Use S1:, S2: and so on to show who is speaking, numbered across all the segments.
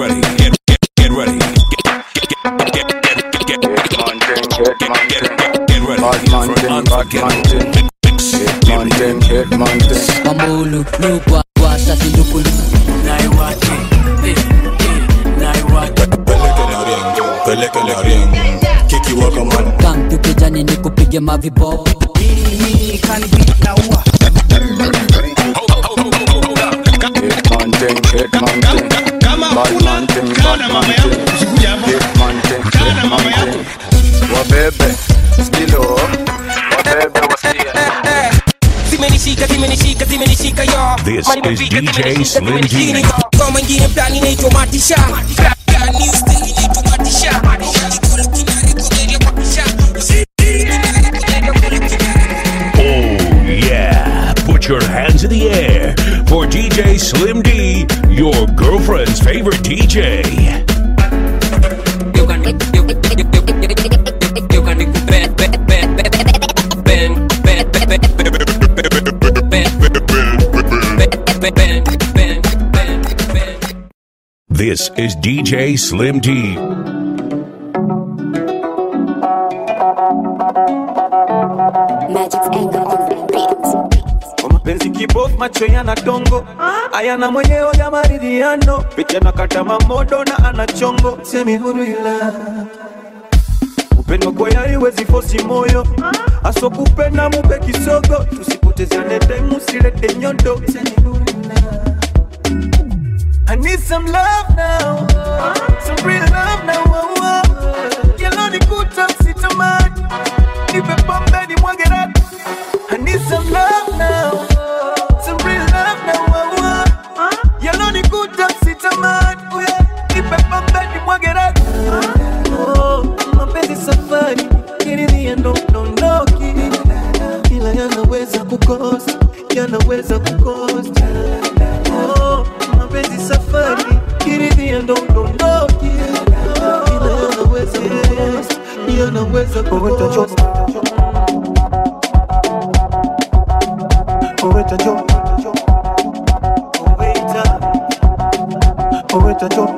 S1: ready. Get, get, get ready. Get, get, get, get, get, get, get, get, get ready for unforgettable mix experience.
S2: Mamulu, lugwa, washa silukulu Naiwake, eh, eh, naiwake
S3: pelekele ring kikiwaka man
S2: Kam tukijani ni kupige mavibo
S4: wabebe skilo wabebe wasikia
S5: zimenishika zimenishika zimenishika yo
S1: This
S5: Mali
S1: is
S5: mafika,
S1: DJ
S5: zimenishika,
S1: Slim
S5: zimenishika,
S1: D.
S5: yo. Kwa mwingine plani inaitwa matisha Brand new style inaitwa matisha Ikulu kinare kugeria matisha Kinare kugeria kulu kinare
S1: Oh, yeah. Put your hands in the air for DJ Slim D, your girlfriend's favorite DJ.
S5: You can you you you can do bend bend bend bend bend bend bend bend bend bend
S1: This is DJ Slim D.
S6: Magic's anger on the beat.
S7: Kwa mapenzi kibofu macho yana dongo ayana mwenyewe ya maridhiano picha na kata mamodo na ana chongo semi huru ila upendo kwa yari wezi fosi moyo aso kupenda mupe kisogo tusipotezane time usilete nyondo semi huru ila I need some love now, some real love now. Oh, oh. Yellow ni kuta sitamani, nipe pombe ni mwage rati. I need some love now, some real love now. Oh, oh. Yellow ni kuta sitamani, oh, yeah. nipe pombe ni mwage rati. Oh, mapenzi safari, kiridhia ndo dondoki, ila yanaweza kukosa, yanaweza kukosa. Oh, mapenzi safari, kiridhia ndo dondoki, ila yanaweza kukosa, yanaweza kukosa. Oweta jo Oweta Oweta jo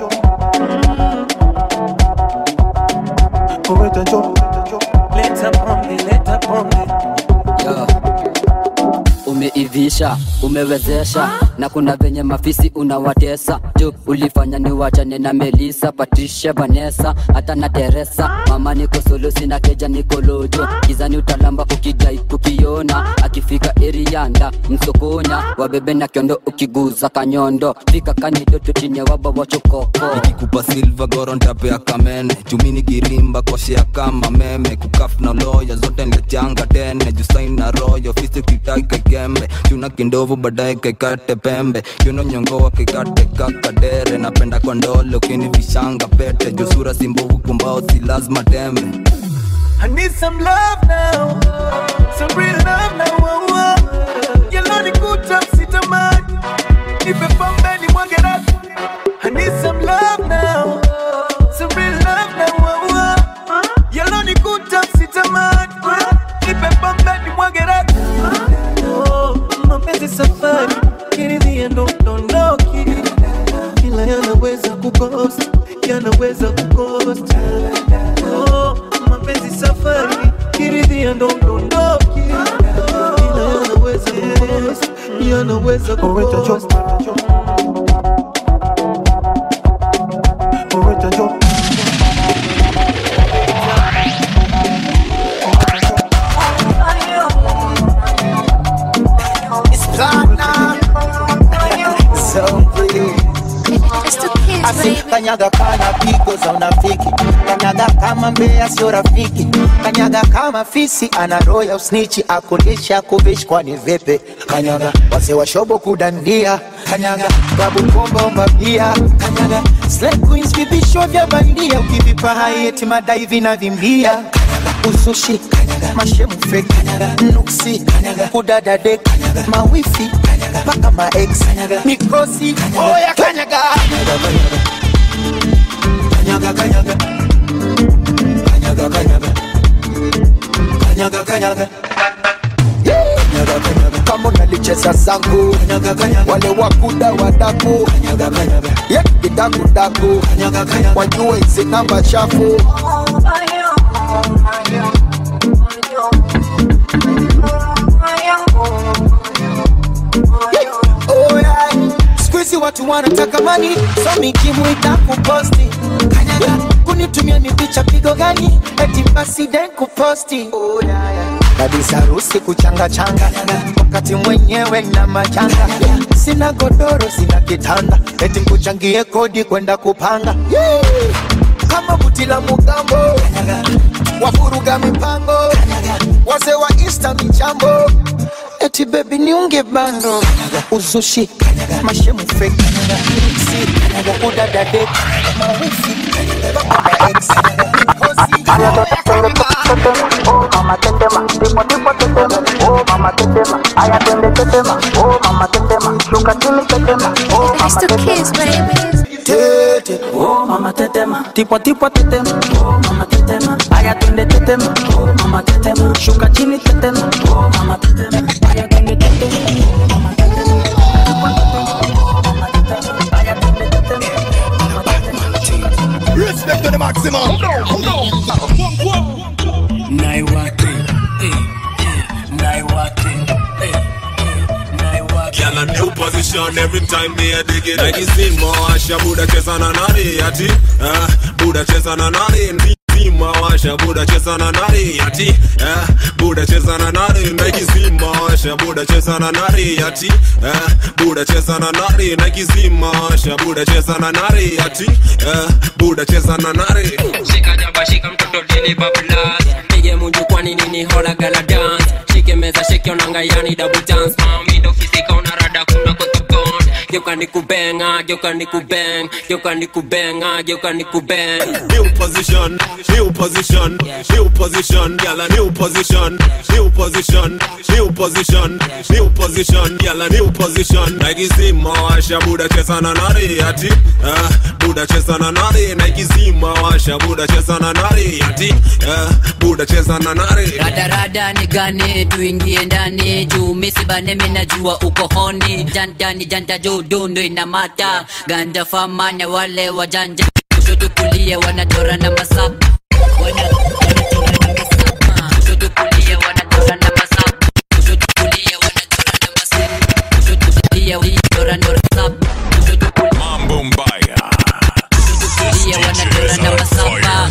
S7: Oweta jo Leta pombe, leta pombe
S2: Yo. Umeivisha, umewezesha na kuna venye mafisi unawatesa juu ulifanya ni wachane na Melisa, Patricia, Vanessa hata na Teresa. Mama niko solo, sina keja, niko lojo gizani, utalamba ukidai kukiona. Akifika erianda msokonya, wabebe na kiondo, ukiguza kanyondo fika kanidoto chini ya waba wachokoko
S8: nikikupa silva gorontapea kamene chumini girimba koshea kama meme kukaf na loya zote ndechanga tene jusain na royo fisi kitai kekembe chuna kindovu baadaye kekate pembe kiuno nyongoa kekate kakadere napenda kwa ndole ukini vishanga pete jusura simbovu kumbao si lazima tembe
S7: I need some love now, some real love now. Oh, oh. Yellow ni kuta sitamani, nipe pombe ni mwage rasi. I need some love now, some real love now. Oh, oh. Yellow ni kuta sitamani, nipe pombe ni mwage rasi. Oh, mapenzi safari, kiridhia ndo dondoki, ila yanaweza kukosa, yanaweza kukosa. Oh, mapenzi safari, kiridhia ndo dondoki, ila yanaweza kukosa, yanaweza kukosa. Oweta jo
S9: kanyaga kana pigo za unafiki kanyaga kama mbea sio rafiki kanyaga kama fisi ana roho ya usnichi akundisha kuvishi kwani vipi kanyaga wase washobo kudandia kanyaga babu komba umabia kanyaga slay queens vipisho vya bandia ukivipa haieti madai vinavimbia kanyaga usushi kanyaga mashemu fake kanyaga nuksi kanyaga kudada dek kanyaga mawifi kanyaga paka maex kanyaga mikosi oya kanyaga kanyaga kanyaga kanyaga kanyaga kanyaga kanyaga Kanyaga, kanyaga. kama unalicheza zangu wale wakuda wadaku Yeah, dakudaku wajue hizi namba chafu Oh, yeah. Siku hizi watu wanataka mani so mikimwita kuposti kanyaga kunitumia ni picha pigo gani eti basi den kuposti oh, yeah, yeah. kabisa harusi kuchanga changa wakati mwenyewe na majanga sina godoro sina kitanda eti nkuchangie kodi kwenda kupanga yeah. kama buti la mugambo wafuruga mipango wazee wa insta michambo eti bebi niunge bando uzushi mashemu fake si udadade mawifi baba ex
S10: It's the kids, baby.
S9: tete
S11: Oh mama tetema, tipo tipo tetema, oh mama tetema, aya twende tetema, oh mama tetema, shuka chini tetema, oh mama tetema, aya twende tetema, oh mama tetema, tipo tetema, oh mama tetema, aya twende tetema, oh mama tetema.
S3: Respect to the maximum.
S11: Naiwake, eh, eh, naiwake, eh, eh, naiwake.
S3: Girl, a new position every time me a dig it. Like you see more Asha Buddha chesa na nari ati. Ah, Buddha chesa na nari. Zima washa Buddha chesa na nari ati. Ah, Buddha chesa na nari. Like you see more Asha Buddha chesa na nari ati. Ah, Buddha chesa na nari. Like you see more Asha Buddha chesa na nari ati. Ah, Buddha chesa na nari.
S12: shika jaba shika mtoto dini bablas pige munjukwani nini hola gala dance shike meza shike onanga yani double dance mami ndo fisika unarada kuna kotokon geuka ni kubenga geuka ni kubeng geuka ni kubenga geuka ni kubeng
S3: New position, new position, new position, girl a new position, new position, new position, new position, girl a new position. Nike zima washa Buddha chesa na nari ati, ah, Buddha chesa na nari. Nike zima washa Buddha chesa na nari ati, ah, Buddha chesa na nari.
S2: radarada ni gani tuingie ndani juu misibane minajua uko honi jantani janta juu dundu inamata ganda famanya wale wajanja kushoto kulia wanachora na masapa Wana- wanachora na masapa. Kushoto kulia wanachora na masapa. Kushoto kulia wanachora na masapa. Kushoto kulia wanachora na masapa. Kushoto kulia-
S3: Mambo mbaya.
S2: kushoto kulia wanachora na masapa.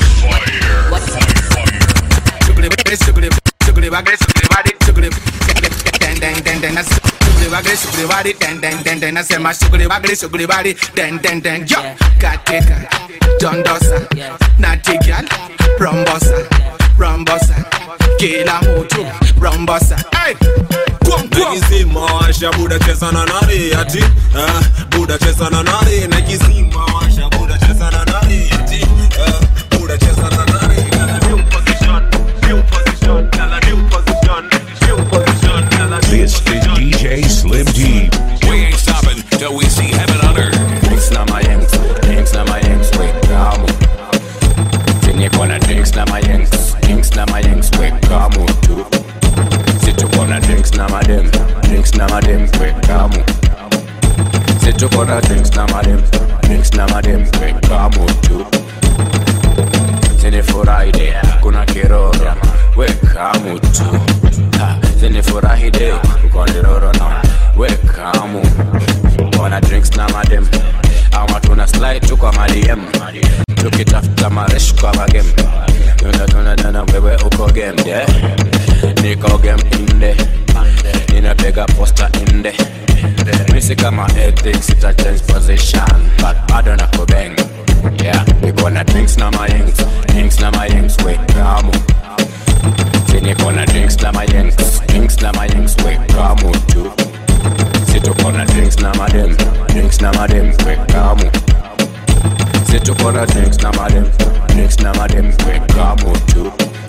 S13: nasema shughuli bagli shughuli bali den den den yo katika dondosa natigal rombosa rombosa kila mtu rombosa hey! Kwom, kwom.
S3: Nike zima washa Buddha chesa na nari ati, ah, Buddha chesa na nari. Nike zima washa Buddha chesa na nari ati, ah, Buddha chesa na nari. Girl a new position, new position, girl a new position, new position, girl a new
S14: This is DJ Slim D.
S15: We ain't stopping till we see heaven on earth.
S16: Drinks na my yanks, drinks na my yanks, wait, kamu. Zenye kona drinks na my yanks, drinks na my yanks, wait, kamu tu. Situ kona drinks na my dem, drinks na my dem, wait, kamu. Situ kona drinks na my dem, drinks na my dem, wait, kamu tu. Zene furahi kuna kiroro, wait, kamu tu. Ha, Zene furahi de, kuna kiroro na, wait, kamu. Wana drinks na madem ama tuna slide tu kwa madm tukitafuta maresh kwa magem tuna tuna tuna wewe uko game yeah niko game inde ninapiga posta inde misi kama ethics ita change position but bado na kubeng yeah niko na drinks na mayengs drinks na mayengs we kamu niko na drinks na mayengs drinks na mayengs we kamu tu situko na drinks na madem drinks na madem we kamu situko na drinks na madem drinks na madem we kamu tu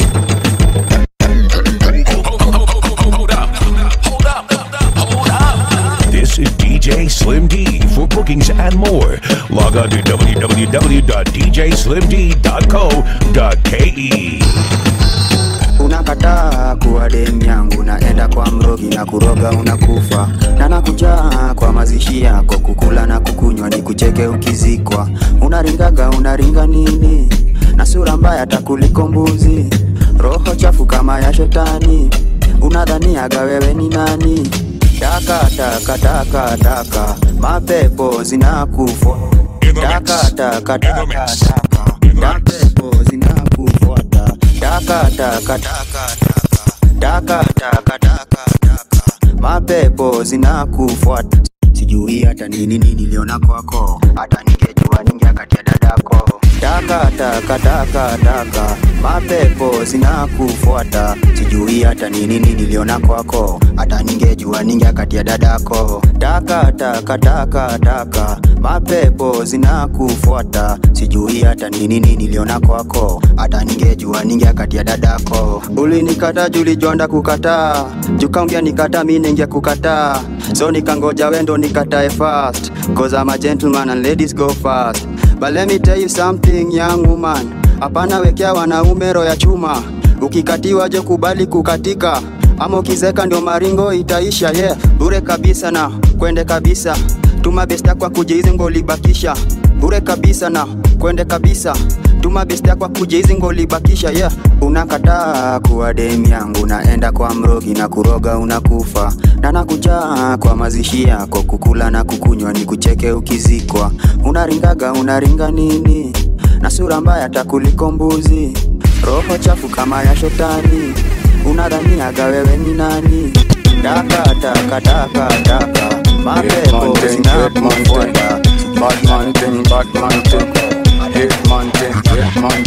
S14: This is DJ Slim D. For bookings and more, log on to www.djslimd.co.ke.
S17: unakataa kuwa demu yangu naenda kwa mrogi na kuroga unakufa na nakujaa kwa mazishi yako kukula na kukunywa ni kucheke ukizikwa unaringaga unaringa nini na sura mbaya takuliko mbuzi roho chafu kama ya shetani unadhaniaga wewe ni nani taka taka taka taka mapepo zinakufwa taka taka taka taka mapepo zinakufuata taka taka taka taka taka taka taka mapepo zinakufuata sijui hata nini niliona kwako hata ningejua ningeakatia dadako taka taka taka taka mapepo zinakufuata sijui hata nini niliona kwako hata ningejua ningeakatia dadako taka taka taka taka mapepo zinakufuata sijui hata nini niliona kwako hata ningejua ningeakatia dadako ulinikata julijonda kukataa jukaongea nikata mi ninge kukataa so nikangoja wendo nikatae fast cause I'm a gentleman and ladies go fast but let me tell you something young woman hapana wekea wanaume roho ya chuma ukikatiwa je kubali kukatika ama ukizeka ndio maringo itaisha yeah bure kabisa na kwende kabisa tuma besta kwa kuja hizi ngolibakisha bure kabisa na kwende kabisa tuma besta kwa kuja hizi ngolibakisha yeah unakataa kuwa demu yangu naenda kwa mrogi na kuroga unakufa na nakujaa kwa mazishi yako kukula na kukunywa ni kucheke ukizikwa unaringaga unaringa nini na sura mbaya takuliko mbuzi roho chafu kama ya shetani unadhaniaga wewe ni nani taka taka taka taka mapepo zinakufuata
S1: Bad man thing, bad man thing. Hit man thing, hit man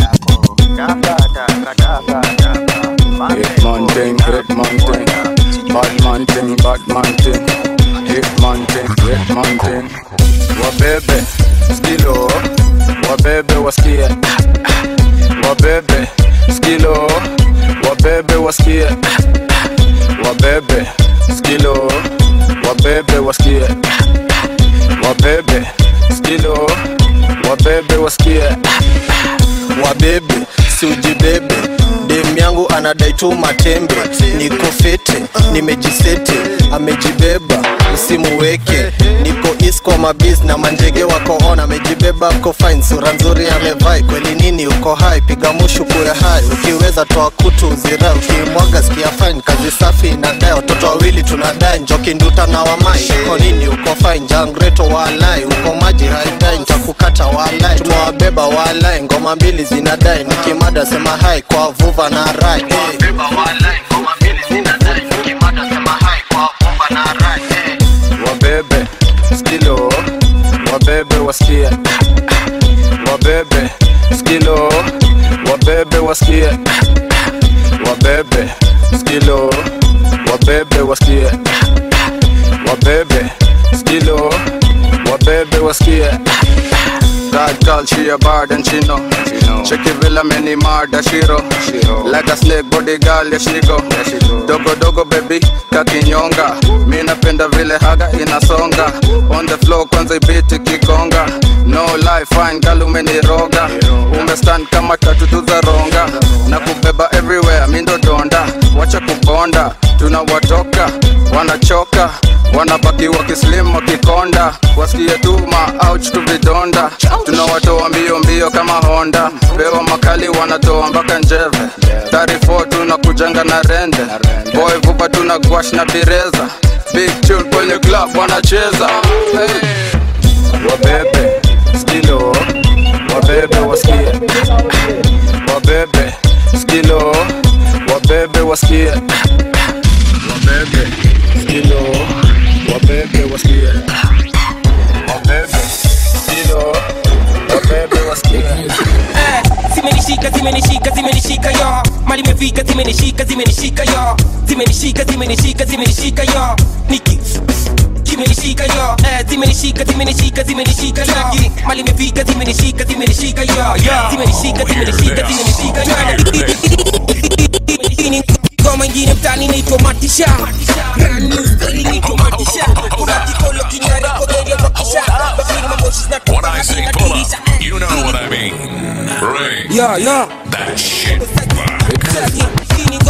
S17: taka taka taka taka
S1: Hit man thing, hit man thing. Bad man thing, bad man thing. Hit man thing, hit man thing. Wabebe, skilo. Wabebe wasikie. Wabebe, skilo. Wabebe wasikie. Wabebe, skilo. Wabebe wasikie. Wabebe, skilo. Wabebe wasikie.
S18: wabebe si ujibebe dem yangu anadai tu matembe niko fete nimejisete amejibeba usimuweke niko is kwa mabis na manjege wako on amejibeba ko fine sura nzuri amevai kweli nini uko hai piga mushu kuya hai ukiweza toa kutu uzira ukimwaga sikia fine kazi safi inadai watoto wawili tunadai njoki nduta na wamai uko nini uko fine jangreto walai uko maji haidai ntakukata walai tumewabeba walai ngoma mbili zinadai nikimada sema hai kwa vuva na rai hey.
S1: wabebe skilo wabebe wasikie wabebe skilo wabebe wasikie wabebe skilo wabebe wasikie wabebe skilo wabebe wasikie God call she a bad and she know Check it villa many murder shiro Like a snake body girl yeah she go Dogo dogo baby kakinyonga Mi napenda vile haga inasonga On the floor kwanza ibiti kigonga No life fine girl umeniroga Umestand kama tatu tu za ronga Na kubeba everywhere mi ndo donda Wacha kubonda tunawatoka wanachoka wanabaki wakislim wakikonda wasikie tuma ouch tu vidonda tunawatoa mbio mbio kama honda pewa makali wanatoa mpaka njeve 34 tunakujanga na rende boy vupa tuna gwash na bireza big tune kwenye club wanacheza hey. wabebe skilo wabebe wasikie wabebe skilo wabebe wasikie wabebe skilo wabebe wasikie wabebe skilo wabebe wasikie
S5: Eh, zimenishika zimenishika zimenishika yo mali imefika zimenishika zimenishika yo zimenishika zimenishika zimenishika yo niki kimenishika yo eh, zimenishika zimenishika zimenishika yo mali imefika zimenishika zimenishika yo zimenishika zimenishika zimenishika yo ngoma ingine mtani inaitwa matisha Brand new style inaitwa matisha kuna kikolo kinarekoderia kwa kisha bakini mamoshi
S15: When I say pull up, you know what I mean. Ring
S5: Yeah, yeah.
S15: that shit.
S5: Hii ni ngoma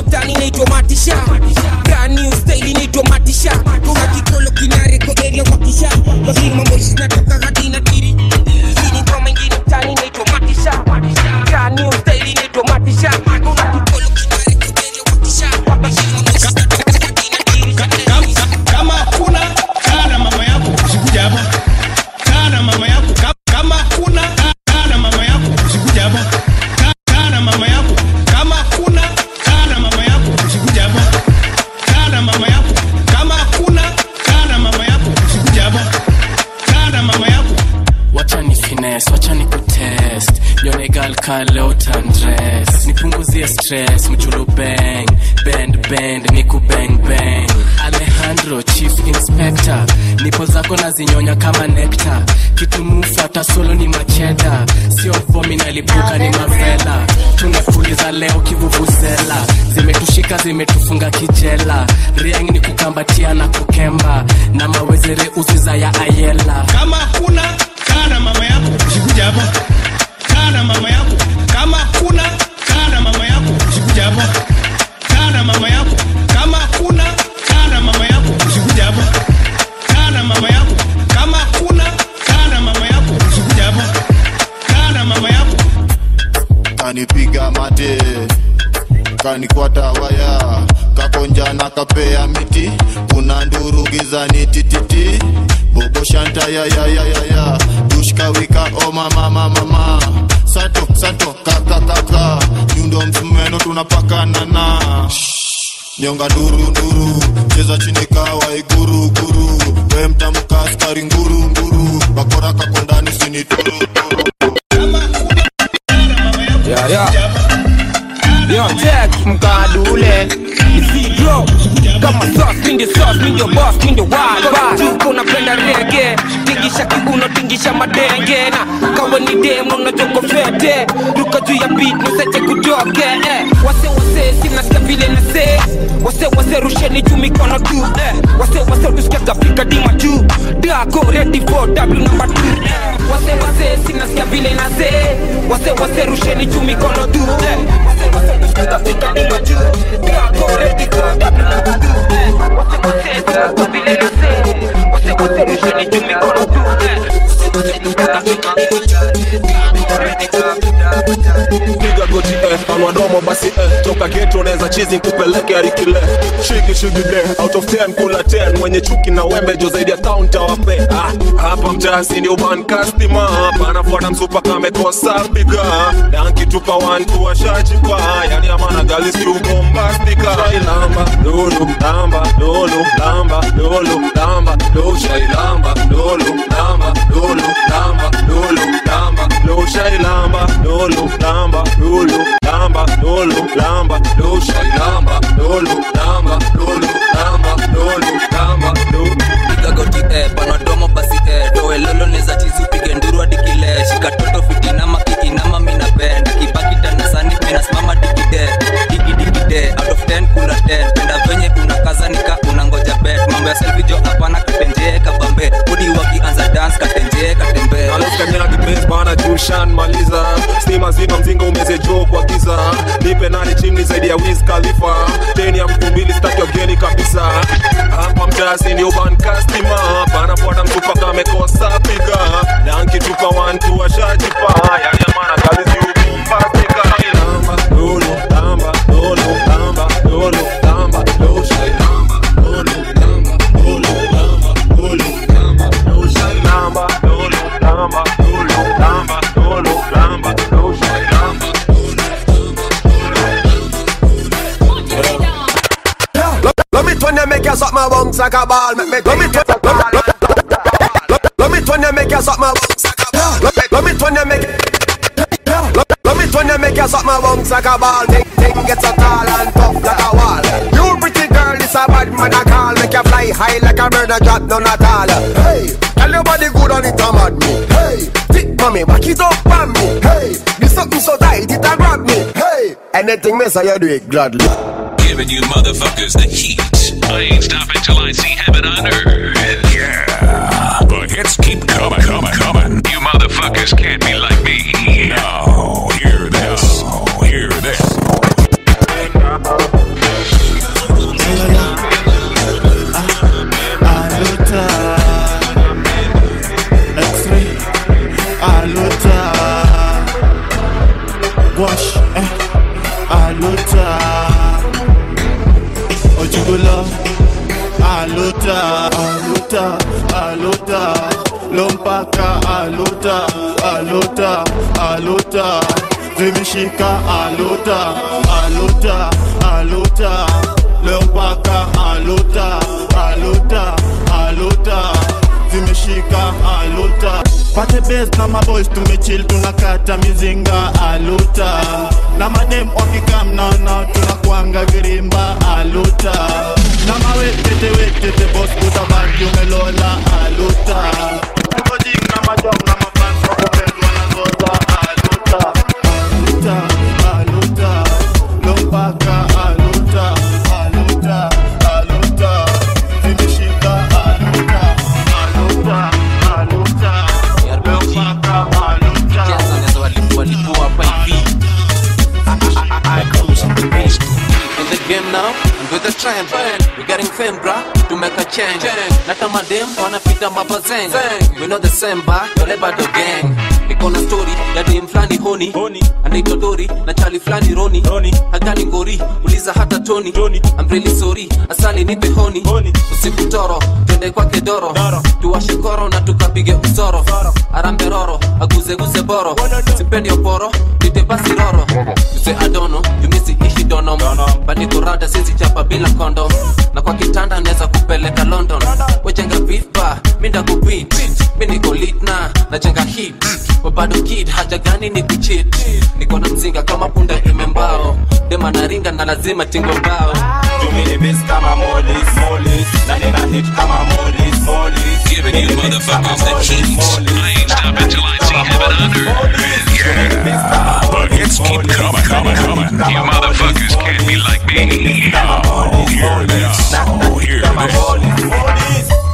S5: mtani naitwa matisha brand new style inaitwa matisha kuna kikolo kinare kwa area wakisha lazima moshi natoka hadi na tiri Hii ni ngoma ingine mtani inaitwa matisha brand new style inaitwa matisha kuna kikolo kinare kwa area wakisha lazima moshi natoka hadi na tiri
S19: kama kuna kaa na mama yako usikuja hapa kaa na mama yako Ka- kama kuna kaa na mama yako usikuja hapa Ka- kaa na mama yako kama kuna kaa na mama yako usikuja hapa kaa na mama yako kama kuna kaa na mama yako usikuja hapa kaa na mama yako
S20: wacha ni finesse wacha ni kutest nione gal ka leo tandress nipunguzie stress mchulu bang bend bend niku bang bang alejandro chief inspector nipo zako na zinyonya kama nekta kitumufuata solo ni macheda sio vomi nalipuka ni mavela tumefuliza leo kivuvuzela zimetushika zimetufunga kijela riang ni kukambatia na kukemba na mawezere uziza ya ayela
S19: kama kuna kaa na mama yako usikuja hapa kaa na mama yako kama kuna kaa na mama yako usikuja hapa kaa na mama yako kama kuna kaa na mama yako usikuja hapa kaa na mama yako kama kuna kaa na mama yako usikuja hapa kaa na mama yako
S21: kanipiga mate kanikwata waya kakonja na kapea miti kuna nduru gizani tititi bobo shanta ya ya ya ya ya dushkawika o mama mama mama sato sato kaka kaka nyundo msumeno tunapakana na nyonga nduru nduru cheza chini kawa iguru guru we mtamka askari nguru nguru bakora kako ndani sini turu
S5: Yeah, yeah. Yo, check mkadule Isidro kama sauce, mi ndio sauce, mi ndio boss, mi ndio wild boss. Tuko unapenda rege tingisha kiuno tingisha madenge na kawa ni demo na joko fete ruka juu ya beat niseche kutoke eh. wase wase sinasikia vile nase wase wase rusheni juu mikono tu eh. wase wase tusikia kafika dima juu dako ready for w number 2 eh. wase wase sinasikia vile nase wase wase rusheni juu mikono tu eh. wase wase tusikia kafika dima juu dako ready for w number 2 eh. wase wase sinasikia vile nase wase wase rusheni juu mikono tu eh.
S3: piga goti eh, panua domo basi eh, toka geto neza chizi kupeleke arikile shigi shigi de out of 10 kula 10 mwenye chuki na wembe jo zaidi ya town tawape ah, hapa mtasi ni uban customer panafuata msupa kamekosa piga dankitupa wantu washajipa yani amana galisi ubombastika shailamba lulu lamba lulu lamba lulu lamba lulu shailamba lulu lamba lulu lamba lulu lamba lulu shailamba lulu lamba lulu lamba lulu lamba lulu shailamba lulu lamba lulu lamba lulu lamba lulu
S8: piga goti eh, panadomo basi eh, doe lolo neza chizi upige nduru hadi kile shika toto fitinama kikinama minapenda kibaki tanasani minasimama digide digidikide out of 10 kuna 10 penda venye unakaza nika unangoja bet mambo ya selfie jo hapana katenjee kabambe udi wakianza dance katenjee katembe
S3: aleskanyagi bana jushan maliza stima zima mzinga umeze jo kwa giza nipe nani chini zaidi ya wiz khalifa teni ya mtu mbili staki wageni kabisa hapa mtasi ni uban customer panafuata mtupa kamekosa piga dankitupa wantu washajipa yani amana galisi ubombastika lamba lulu lamba lulu lamba lulu lamba lulu shailamba lulu lamba lulu lamba lulu lamba lulu shailamba lulu lamba lulu lamba lulu lamba lulu shailamba
S22: Let me turn you make you suck my bones like a ball. Let me let me turn let me- let me turn you make you suck my bones like a ball. Let me- let me turn you make let let me turn you make you suck my bones like a ball. Thing thing get so tall and tough like a wall. You pretty girl, this a bad man I call. Make you fly high like a bird, a drop none at all. Hey, tell your body good on it, I'm at me. Hey, thick mommy, back it up on me. Hey, this something so tight it a grab me. Hey, anything me say you do it gladly.
S15: Giving you motherfuckers the heat. I ain't stopping till I see heaven on earth. Yeah. The hits keep coming, coming, coming. You motherfuckers can't be like me. Now, hear this. Hear this.
S21: aluta wash eh aluta ojúgbólọ aluta aluta aluta lompaka aluta aluta aluta vimeshika aluta aluta aluta lompaka aluta aluta aluta zimeshika aluta pate bes na maboys tumechill tunakata mizinga aluta na madem wakikam naona tunakwanga virimba aluta na mawetete wetete bos utabaki umelola aluta Tukojing na majom na mafans wakupendwa na zoza aluta aluta aluta lompaka aluta aluta aluta zimeshika aluta aluta aluta lompaka aluta
S4: In the game now, and with the trend We're getting fame, bruh, to make a change Nata madem, wanapita mabazeng We know the same, ba, yole bado gang Niko na story, ya dem flani honi Anaitwa Dori, na chali flani Roni Hagani ngori, uliza hata Tony I'm really sorry, asali nipe honi Usiku toro, twende kwake doro Tuwashe koro na tukapige usoro Arambe roro, aguzeguze boro Sipendi oporo, nite basi roro You say I don't know, you miss it, ishi dono But niko rada, sisi chapa bila kondom Na kwa kitanda neza kupeleka London Wejenga beef bar, minda kupit Mi niko lit na, najenga hit We bado kid, haja gani ni kuchit Niko na mzinga kama punda imembao Dema naringa na lazima tingo mbao
S6: Tumini bis kama molis, molis Na nina hit kama molis, molis
S15: Giving you motherfuckers the heat. I ain't stopping till I see heaven on earth.
S14: Yeah, but hits keep coming, coming, coming.
S15: You motherfuckers can't be like me.
S14: Oh, hear this. Oh, hear this.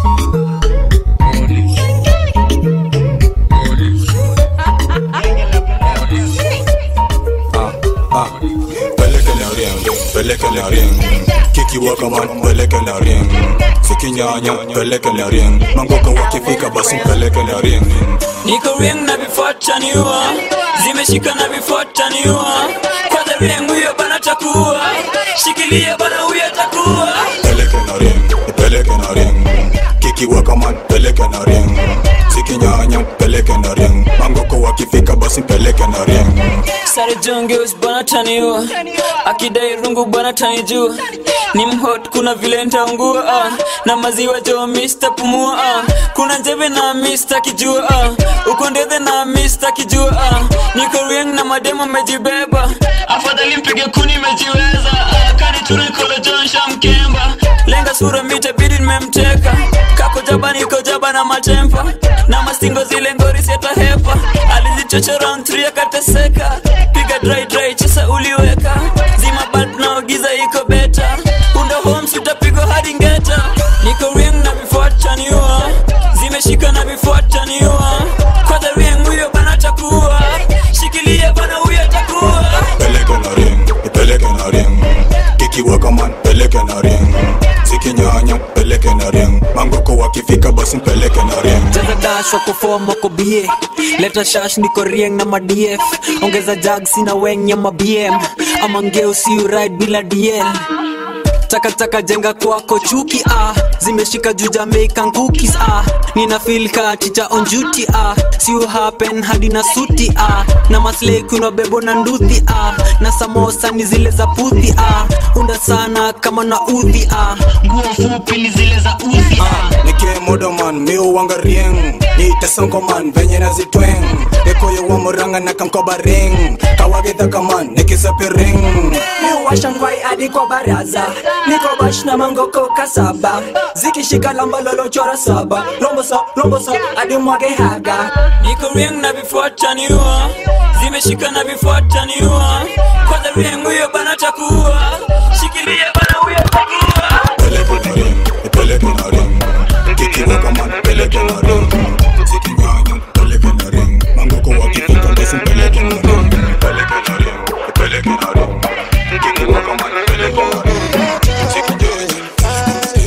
S23: peleke la ring, peleke la ring. Kiki waka man, peleke la ring. Sikinyanya, peleke la ring. Mangoka wakifika basi peleke la ring.
S11: niko ring na vifuataniwa zimeshika na vifuataniwa kwanza ring huyo bana takuwa shikilia bana huyo takuwa
S23: Peleke la ring, peleke la ring. Kiki waka man, peleke la ring. Sikinyanya, peleke la ring. Mangoka wakifika basi peleke la ring.
S11: sare jongeus bana taniwa akidai rungu bana tanijua ni mhot kuna vile ntaungua ah. na maziwa jo mista pumua ah. kuna njeve na mista kijua ah. uko ndethe na mista kijua ah. niko rieng na mademo mejibeba afadhali mpige kuni mejiweza ah. kani turikolo jonsha mkemba lenga sura mita bidi nimemteka kako jaba niko jaba na matempa na mastingo zile ngori siatahepa alizichochora round 3 akateseka piga dry dry chesa uliweka zima bad na giza iko beta unda homes utapigwa hadi ngeta niko ring na vifuataniwa zimeshika na vifuataniwa kwanza ring huyo bana takuwa shikilia bana huyo takuwa
S23: Peleke la ring, peleke la ring. Kiki waka man, peleke la ring. Sikinyanya, peleke la ring. Mangoko wakifika basi peleke la ring.
S11: jaza dash wako form wako bie leta shash niko rieng na madf ongeza jag sina weng ya mabm ama ngeo si ride bila dl takataka jenga kwako chuki ah zimeshika juu jamaican cookies ah nina feel ka ticha on duty ah si you happen hadi na suti ah na maslay kuna bebo na nduthi ah na samosa ni zile za puthi ah unda sana kama na udhi ah nguo fupi ni zile za udhi ah
S23: Nike modoman, miu wanga rieng. Ni tesonko man, venye na zitweng. Ekoyo wa muranga na kankoba ring. Kawagitha kaman, nikisapi ring.
S11: miwasha ngwai hadi kwa baraza niko bash na mangoko kasaba zikishika lamba lolochora saba rombosa rombosa hadi mwage haga niko rieng na vifuataniwa zimeshika na vifuataniwa kwanza rieng huyo bana takuwa shikilia bana huyo takuwa
S23: Peleke la ring. Kiki waka man, peleke la ring. Sikinyanya, peleke la ring. Mangoko wakifika basi peleke la ring. Peleke la ring, peleke la ring. Kiki waka man, peleke la ring.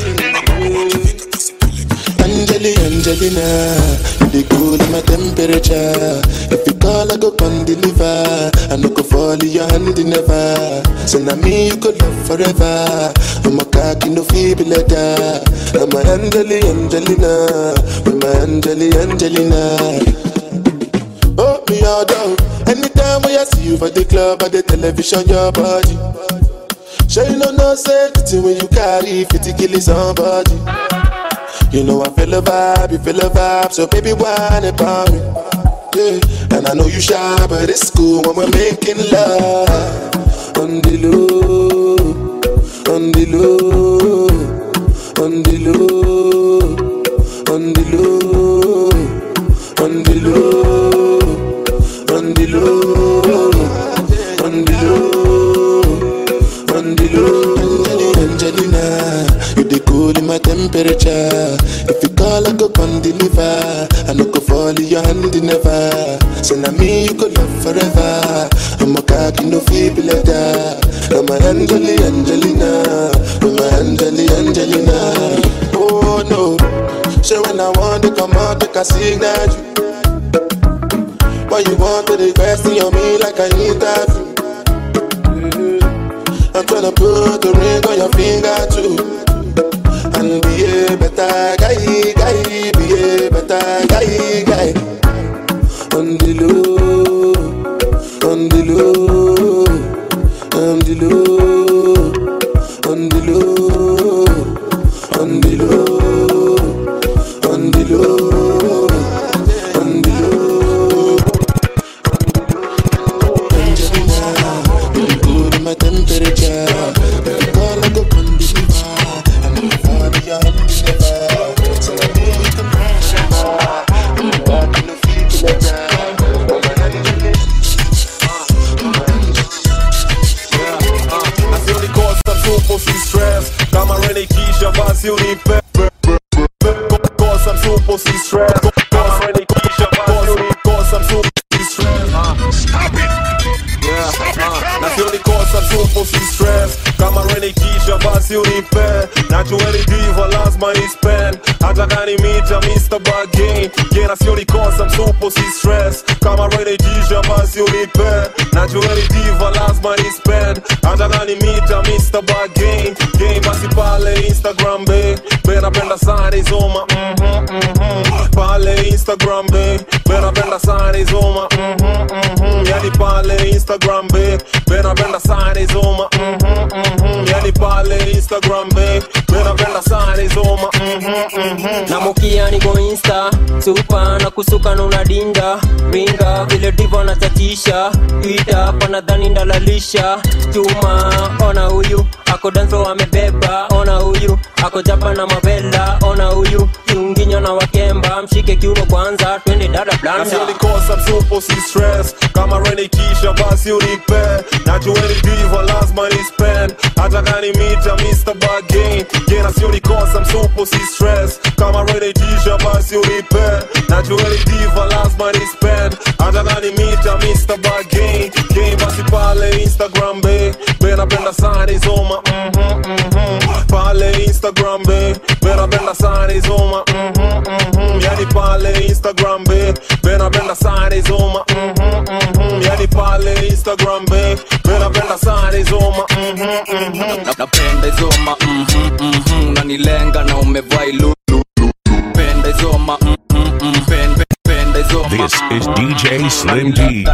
S24: Angeli, Angelina, you the cool in my temperature.
S7: temperature. If you call, I go come deliver. I no go fall in your hand never. So now me you could love forever. I'm a cocky no feeble letter. I'm a Angeli Angelina. With my Angeli Angelina. Oh, me all down. Anytime when I see you for the club or the television, your body. Sure you know no safety when you carry 50 kill somebody. You know I feel a vibe, you feel a vibe, so baby whine about me. Yeah, and I know you shy, but it's cool when we're making love. On the low, on the low, on the low, on the low, on the low, on the low, on the low, on the low. Angelina, you the cool in my temperature. If you call, I go come deliver. I no go fall in your hand never. So now me you could love forever. I'm a cocky no feeble letter. I'm a Angeli Angelina, I'm a Angeli Angelina. Oh no, so when I want to come out, make a signal. Why you want to request on me like I need that? I'm tryna put a ring on your finger too. And be a better guy, guy, be a better guy, guy. On the low, on the low, on the low, on the low, on the low, on the low, on the low. Angelina, you good in my temperature. If you call, I go come deliver. I'm in for the young deliver. So I know you can pressure. I'm walking the feet letter.
S3: Nasci unicosta, supo si stress Kama renikisha basi unipe Kosa msupo si stress Kama renikisha basi unikosa msupo si stress Stop it! Yeah, uh, na sio nikosa msupo si stress kama renikisha basi unipe najueni diva lazima ni spend hata kani mita Mr. Bargain yeah, na sio nikosa msupo si stress kama renikisha basi unipe najueni diva lazima ni spend hata kani mita Mr. Bargain game basi pale Instagram be be napenda sana izoma mhm mhm pale Instagram be be napenda sana izoma mhm mhm yani pale Instagram be be napenda sana izoma mhm mhm yani pale Instagram be be napenda sana izoma mhm mhm
S12: namukia niko insta supa na kusuka na unadinda ringa vile divo nachatisha twita panadhani ndalalisha chuma ona huyu ako danso amebeba ona huyu ako japa na mavela ona huyu kiunginyo na wakemba mshike kiuno kwanza twende dada
S3: na
S12: blanda
S3: sio nikosa msupo si stress kama renikisha basi unipe najueni diva lazima ni spend hata kani mita Mr. Bargain yeah, na sio nikosa msupo si stress kama renikisha basi unipe najueni diva lazima ni spend hata kani mita Mr. Bargain game basi pale Instagram be be napenda sana izoma mhm mhm pale Instagram be be napenda sana izoma mhm mhm yani pale Instagram be be napenda sana izoma mhm mhm yani pale Instagram be be napenda sana izoma mhm mhm
S8: Na- napenda izoma mhm, mhm, unanilenga na umevaa ilu penda izoma mhm, mhm, pen- pen- penda izoma
S14: This is DJ Slim D.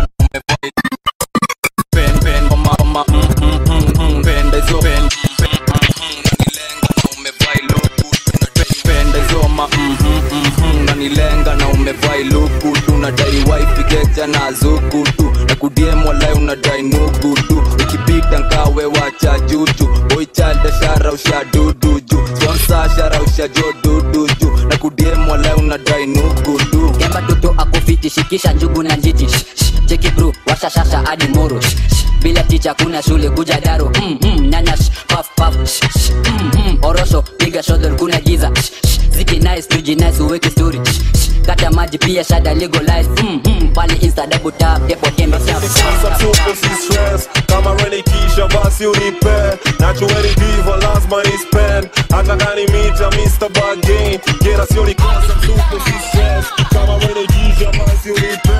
S8: pen- pen- oma- oma, mhm, mhm, mhm, penda izo- pen- pen- mhm, unanilenga na umevaa iluku. Penda izoma mhm, mhm, unanilenga na umevaa iluku tu nadai waipigeja na zuku tu na kudiem walai unadai nugu tu ukipita nkawe wacha juju boichalda shara usha dudu ju sponsa shara usha jo dudu ju na kudiem walai unadai nugu tu
S2: kemba toto akufiti shikisha njugu na njiti Shh, shh, cheki bru washashasha hadi moro Shh, shh, bila ticha kuna shule kuja daro mm, mm, nyanya shh, paf paf Shh, shh, mm, mm, orosho piga shodol kuna giza Shh, shh, ziki nice tuji nice uweke story Shh, shh, kata maji pia shada legalize mm, mm, pale insta double tap depo tembe tap
S3: Sasa tupo si stress kama renikisha basi unipe najueni diva lazima ni spend hata kani mita Mr. Bargain yeah, na sio nikosa tupo si stress kama renikisha basi basi unipe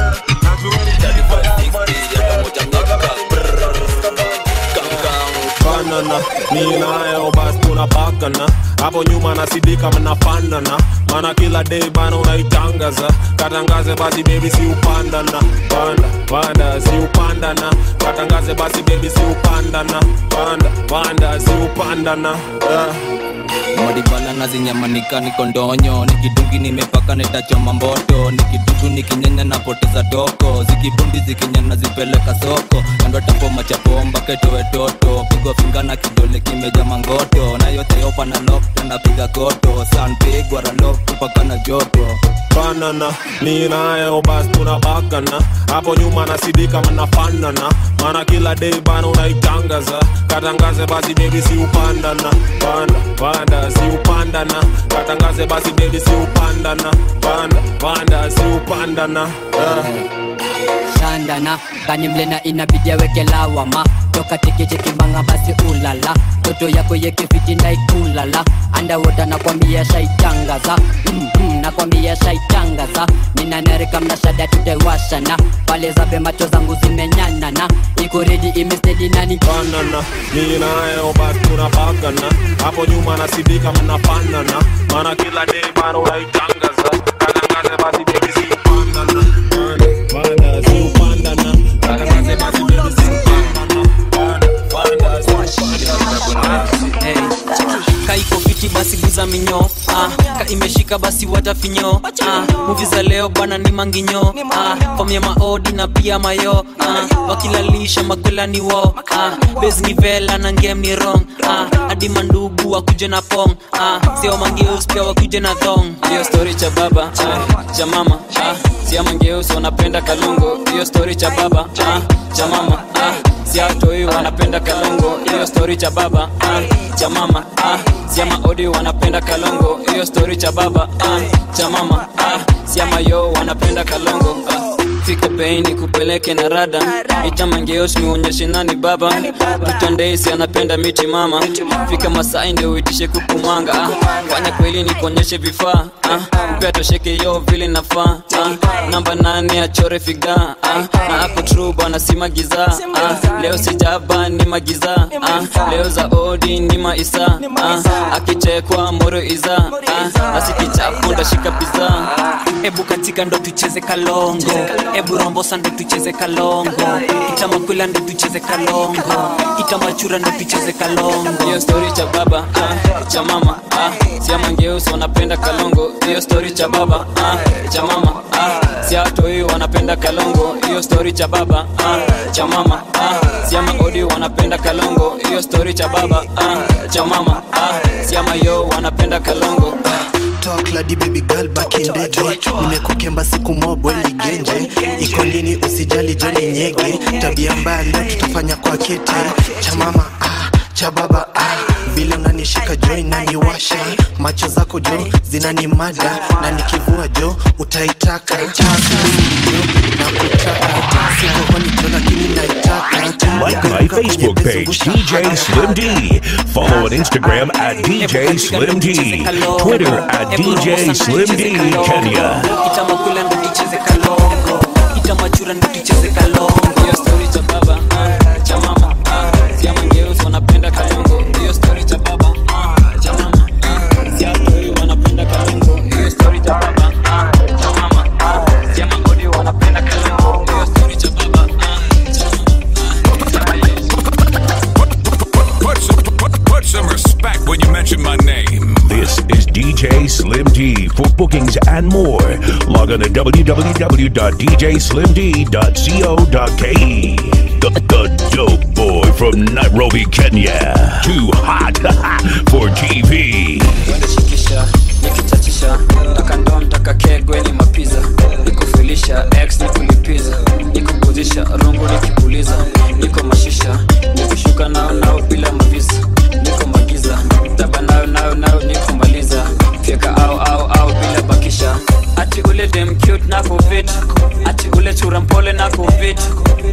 S3: Banana, ni nayo basi tunapakana hapo nyuma nasidika mnafanana mana kila day bana unaitangaza katangaze basi baby si upandana panda panda si upandana katangaze basi baby si upandana panda panda si upandana yeah.
S8: madibala nazinyamanika niko ndonyo nikidungi nimepaka netachoma mboto nikidutu nikinyenya napoteza toko zikibundi zikinyana zipeleka soko kandotapoma chapomba ketowe toto pigwa finga na kidole kimeja mangoto na yote yopa na lokta napiga koto sanpigwa ralok tupaka na joto
S3: banana ni nayo basi tunabakana hapo nyuma nasidika mnafanana mana kila day bana unaitangaza katangaze basi baby si upandana panda panda si upandana katangaze basi baby si upandana panda panda si upandana yeah.
S2: shandana kani mlena inabidi aweke lawama toka tikitikimbanga basi ulala toto yako yekifiti ndaikulala andawota nakwambia shaitangaza mm-hmm, nakwambia shaitangaza ninanereka mnashada tutaiwashana pale zabe macho zangu zimenyanana iko redi imestedi nani
S3: banana ni nayo basi tunabakana hapo nyuma nasidika mnafanana mana kila day bana unaitangaza katangaze basi baby si upandana panda panda si upandana katangaze basi baby si upandana panda panda si upandana
S9: kaiko fiti basi guza minyo ah, ka imeshika basi watafinyo ah, muvi za leo bwana ni manginyo ah, famya maodi na pia mayo ah, wakilalisha makwela ni wo ah, bes ni vela na ngem ni rong ah, hadi mandugu wakuje na pong ah, sio mangeus pia wakuje na thong hiyo story cha baba ah, cha mama ah, sia mangeus wanapenda kalungo hiyo story cha baba ah, cha mama ah, siatoi wanapenda kalongo hiyo story cha baba ah, cha mama ah, siama odi wanapenda kalongo hiyo story cha baba ah, cha mama ah, siama yo wanapenda kalongo ah. fika bei ni kupeleke na rada itamangeos nionyeshe nani baba tutandeisi anapenda miti mama fika masai ndio uitishe kukumanga ah. fanya kweli nikuonyeshe vifaa ah. upea tosheke yo vile nafaa ah. namba nane achore figa ah. na ako tru bwana si magiza ah. leo sijaba ni magiza ah. leo za odi ni maisa ah. akichekwa moro iza ah. asikichapo ndashika piza ebu katika ndo tucheze kalongo ebu rombosa ndo tucheze kalongo itamakwila ndo tucheze kalongo itamachura ndo tucheze kalongo hiyo story cha baba ah, cha mama ah, siamangeusi wanapenda kalongo hiyo story cha baba ah, cha mama ah, siatoi wanapenda kalongo hiyo story cha baba ah, cha mama ah, siama odi wanapenda kalongo hiyo story cha baba ah, cha mama ah, siama yo wanapenda kalongo
S10: talk ladi baby girl back in the day nimekukemba siku mobwe ligenje iko nini usijali joni nyege tabia mbaya leo tutafanya kwa kete cha mama ah, cha baba ah. vile unanishika jo inaniwasha macho zako jo zinanimada na nikivua jo utaitaka
S14: Like my Facebook page, DJ Slim D. Follow on Instagram at DJ Slim D. Twitter at DJ Slim D Kenya.
S9: itamakula ndo tucheze kalongo itamachura ndo tucheze kalongo hiyo story cha baba ah, cha mama ah, siama ngeusi wanapenda kalongo hiyo story cha baba ah, cha mama ah, siatoi wanapenda kalongo hiyo story cha baba ah, cha mama ah, siama ngodi wanapenda kalongo hiyo story cha baba ah, cha
S15: Put some, put, put some respect when you mention my name.
S14: This is DJ Slim D. For bookings and more, log on to www.djslimd.co.ke. The, the dope boy from Nairobi, Kenya. Too hot for TV.
S9: shikisha nikichachisha takandom takakegwe ni mapiza nikufilisha x nikulipiza nikupuzisha rungu nikipuliza niko mashisha nikishuka nao nao bila mavisa niko magiza taba nayo nayo nayo niko maliza fyeka au au au bila bakisha ati ule dem cute na kuvit ati ule chura mpole na kuvit ati ule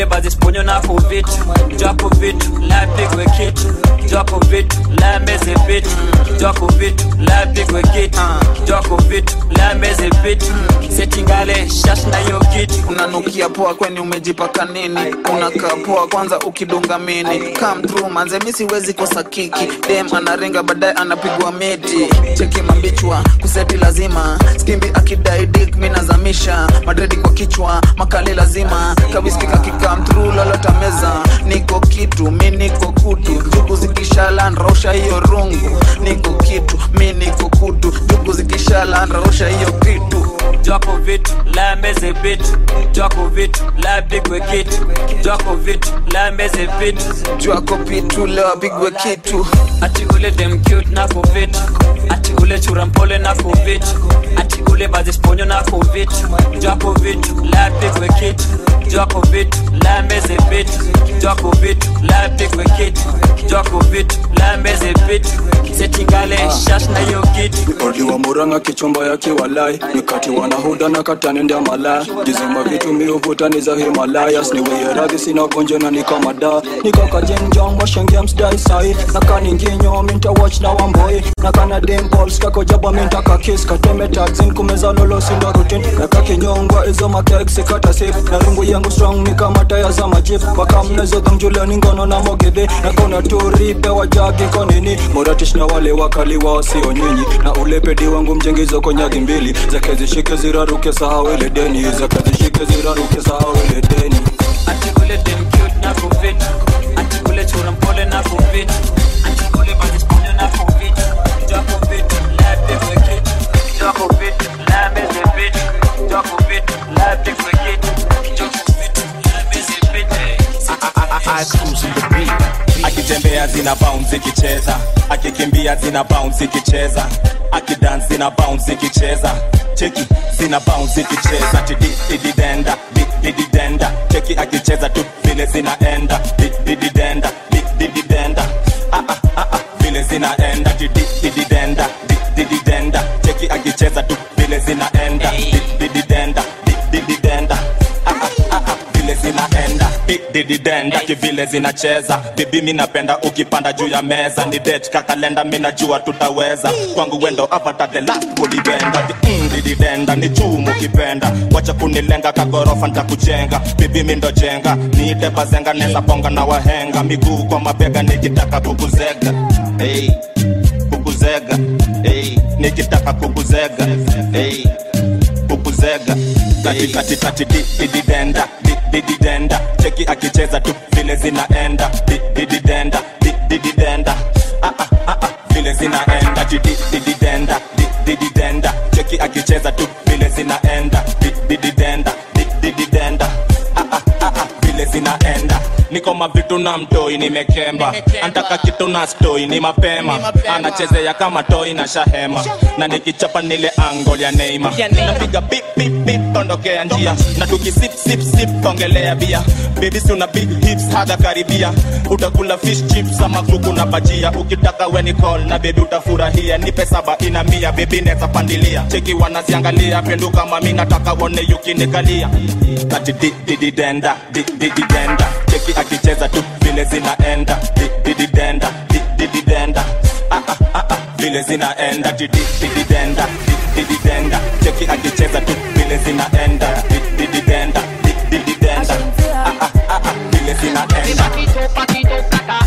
S9: atikule bazisponyo nako vitu jako vitu lapigwe kitu jako vitu lameze vitu jako vitu lapigwe kitu jako vitu lameze vitu setingale shash na hiyo kitu
S13: unanukia poa kweni umejipaka nini unakaa poa kwanza ukidunga mini come through manze mi siwezi kosa kiki dem anarenga baadaye anapigwa miti cheki mambichwa kuseti lazima skimbi akidai dik mi nazamisha madredi kwa kichwa makali lazima kawiski kakikam through lolota meza niko kitu mi niko kutu jugu zikishala nrausha hiyo rungu niko kitu mi niko kutu jugu zikishala nrausha hiyo kitu
S9: jako vitu lameze vitu jako vitu lapigwe kitu jako vitu lameze vitu
S13: jako vitu lawapigwe kitu
S9: ati ule dem cute nako vitu ati ule churampole nako vitu ati ule bazisponyo nako vitu jako vitu lapigwe kitu jako vitu lameze vitu jako vitu lapigwe kitu jako vitu lameze vitu setingale shash na hiyo kitu
S16: odi wa muranga kichumba yake walai nikati wanahuda na katanende malaya jizima vitu miuvuta ni za himalayas niweye radhi sina gonjo na nikamada nikakajenjong washengemsdai sai nakaninginyo minta watch na wamboi nakana dimpols kakojaba minta kakis kateme tagzin kumeza lolo sindo rutin nakakinyongwa izo makeksikata sif na rungu yangu strong mikamataya za majif wakamnezodhangjuleni ngono na mogedhe nakona turipe wajagi konini moratish na wale wakali wao sio nyinyi na ulepedi wangu mjengizo konyagi mbili zake zishike ziraruke sahau ile deni zake zishike ziraruke sahau ile deni
S9: ati ule dem cute nako vitu ati ule churampole nako vitu ati ule bazisponyo nako vitu jako vitu lapigwe kitu jako vitu lameze vitu jako vitu lapigwe kitu jako vitu lameze vitu
S6: akitembea zina bounce ikicheza akikimbia zina bounce ikicheza akidance zina bounce ikicheza cheki zina bounce ikicheza tidididenda dididenda cheki akicheza tu vile zinaenda dididenda dididenda ah ah ah ah vile zinaenda tidididenda dididenda cheki akicheza tu vile zinaenda dididenda dididenda ah ah ah ah vile zinaenda dididenda kivile zinacheza bibi mi napenda ukipanda juu ya meza ni det kakalenda mi najua tutaweza kwangu wendo apatadela kulibenda mm, dididenda ni chumu kipenda wacha kunilenga kagorofa ntakujenga bibi mi ndo jenga niite bazenga neza ponga na wahenga miguu kwa mabega nikitaka kukuzega hey, kukuzega hey, nikitaka kukuzega hey, kukuzega katikati dididenda dididenda cheki akicheza tu vile zinaenda dididenda dididenda ah ah ah ah vile zinaenda dididenda dididenda cheki akicheza tu vile zinaenda dididenda dididenda ah ah ah ah vile zinaenda niko mavitu na mtoi nimekemba antaka kitu na stoi ni mapema anachezea kama toi na shahema na nikichapa nile angol ya neima napiga bip bip bip ondokea njia na tukisip sip sip ongelea bia baby si una big hips hada karibia utakula fish chips ama kuku na bajia ukitaka weni call na baby utafurahia nipe saba ina mia baby neza pandilia cheki wanaziangalia penduka mami nataka wone yukinikalia kati dididenda dididenda cheki akicheza tu vile zinaenda dididenda dididenda ah ah ah ah vile zinaenda dididenda dididenda cheki akicheza tu vile zinaenda dididenda dididenda ah ah ah ah vile zinaenda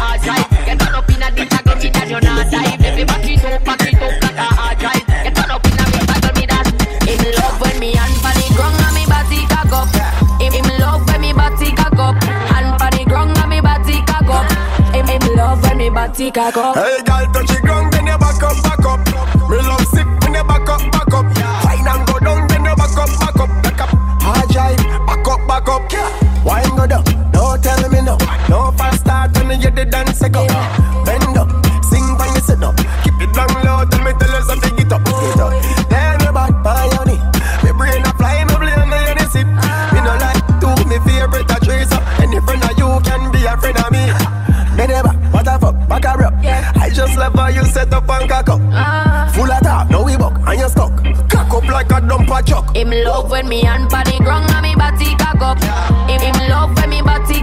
S17: Hey,
S22: girl, touch the ground, then you back up, back up. Me love sick when you back up, back up. Fine and go down, then you back up, back up, back up. Hard drive, back up, back up. Wine go down, don't tell me no. No fast start when you the dance go. Bend up, sing when you sit up. Keep it down low, tell me tell us something get up, get up. Then you back by your knee. Me brain a fly, me blame me any sip. Me no like to me favorite a trace up. Any friend of you can be a friend of me. Me never, what the fuck, back a rap. I just love how you set up and cock up. Full of talk, no we buck, and you stuck. Cock up like a dumper chuck.
S17: Him love when me hand pa the ground and me body cock up. Him, him love when me body